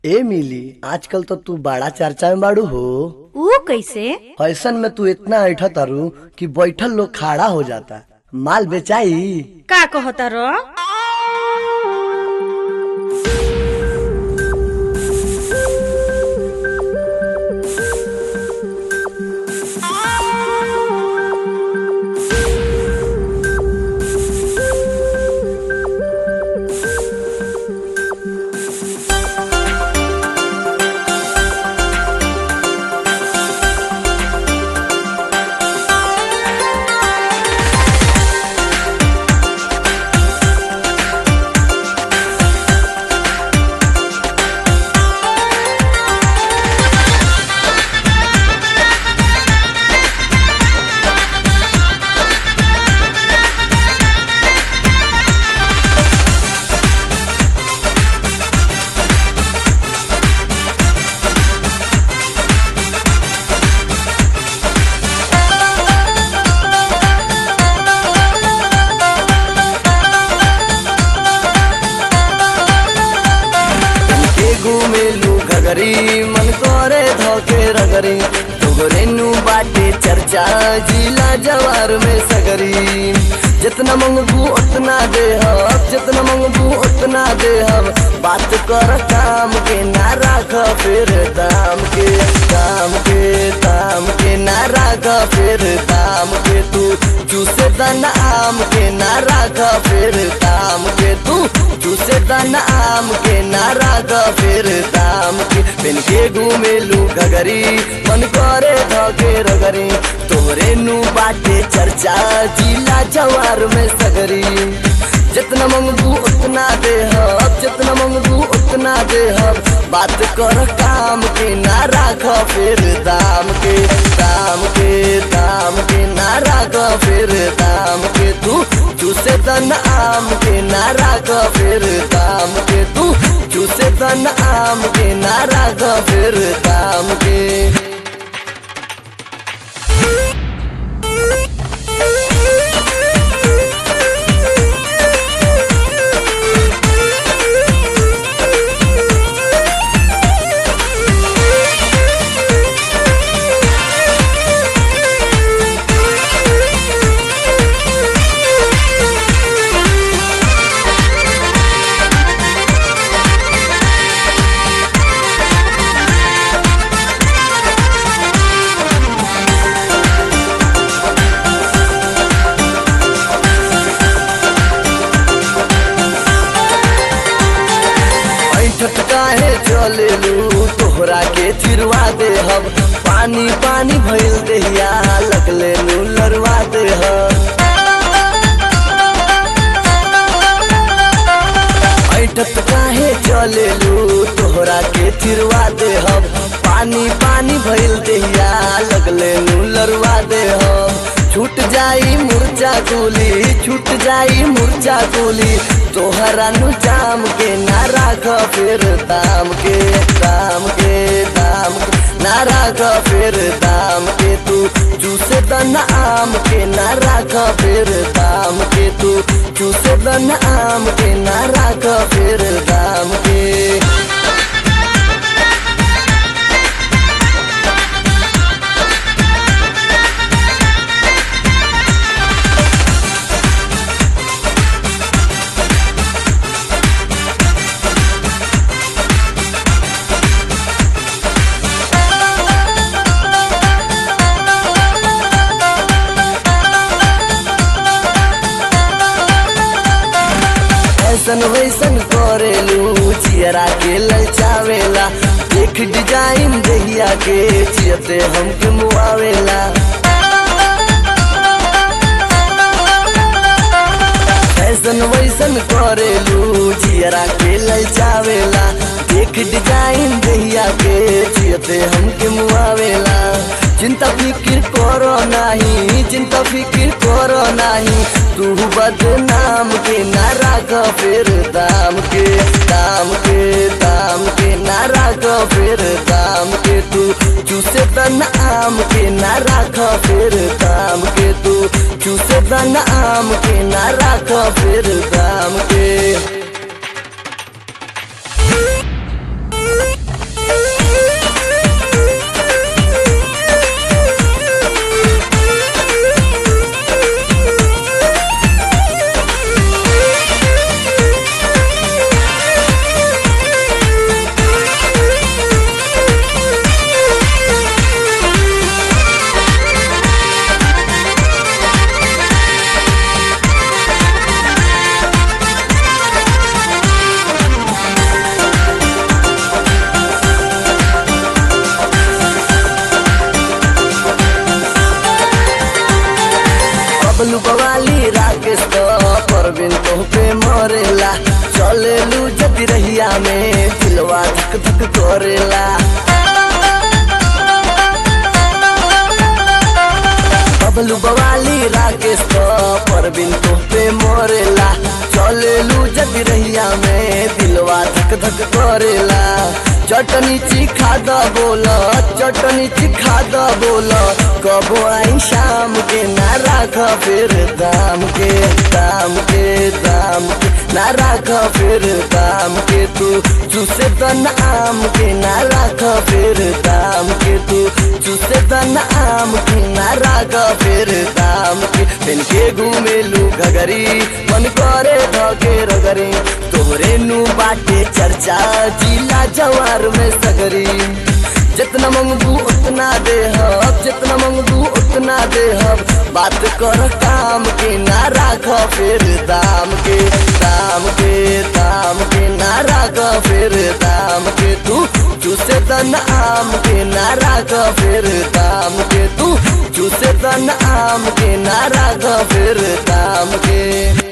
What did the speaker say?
ए मिली आजकल तो तू बड़ा चर्चा में बाड़ू हो ऊ कैसे फैशन में तू इतना ऐठा तारू कि बैठल लोग खड़ा हो जाता माल बेचाई का कहता रो के घूमेलू घगरी मन करे धोके रगरी तोगरेनु बाटे चर्चा जिला जवार में सगरी जितना मंगबू उतना दे हम जितना मंगबू उतना दे हम बात कर काम के ना राख फिर दाम के दाम के दाम के ना राख फिर दाम के तू चूसे दाना आम के ना राख फिर दाम के तू चूसे दाना आम के ना राख फिर दाम के बिन के घूमेलू घगरी मन करे धके रगरी तोरे नु बाटे चर्चा जिला जवार में सगरी जितना मंगबू उतना दे हम जितना मंगबू उतना दे हम बात कर काम के ना राख फिर दाम के दाम के दाम के ना राख फिर दाम के तू चूसे तन आम के ना राख फिर दाम के तू चूसे तन आम के ना राख फिर दाम के ऐठत काहे चलेलू तोहरा के चिरवा दे हम पानी पानी भइल देहिया लगले नू लरवा दे हम ऐठत काहे चलेलू तोहरा के चिरवा दे हम पानी पानी भइल देहिया लगले नू लरवा दे हम छूट जाई मुरचा कुली छूट जाई मुरचा कुली तोहरा नु जाम के ना राख फिर दाम के दाम के दाम के ना राख फिर दाम के तू चूसे दन आम के ना राख फिर दाम के तू चूसे दन आम के ना राख फिर दाम के ऐसन वैसन करेलू चियरा के ललचावेला एक डिजाइन दहिया के चियते हमके मुआवेला ऐसन वैसन करेलू चियरा के ललचावेला एक डिजाइन दहिया के चियते हमके मुआवेला चिंता फिकिर करो नाही चिंता फिकिर करो नाही तू बदनाम के ना राख फिर दाम के दाम के दाम के ना राख फिर दाम के तू चूसे तन आम के ना राख फिर दाम के तू चूसे तन आम के ना राख फिर दाम के पे मरेला चलेलू जदि रहिया में दिलवा धक धक करेला बबलू बवाली राकेश तो परबिन तो पे मरेला चलेलू जदि रहिया में दिलवा धक धक करेला चटनी चिखा द बोल चटनी चिखा द बोल कबो आई शाम के ना राख फिर दाम के दाम के दाम के ना राख फिर दाम के तू चूसे दन आम के ना राख फिर दाम के तू चूसे दन आम के ना राख फिर दाम के दिन के घूमेलू घगरी मन करे धके रगरी तोहरे नु बाटे चर्चा जिला जवार में सगरी जितना मंगबू उतना दे हब जितना मंगबू उतना दे हब बात कर काम के ना राख फिर दाम के दाम के दाम के ना राख फिर दाम के तू चूसे दन आम के ना राख फिर दाम के तू चूसे दन आम के ना राख फिर दाम के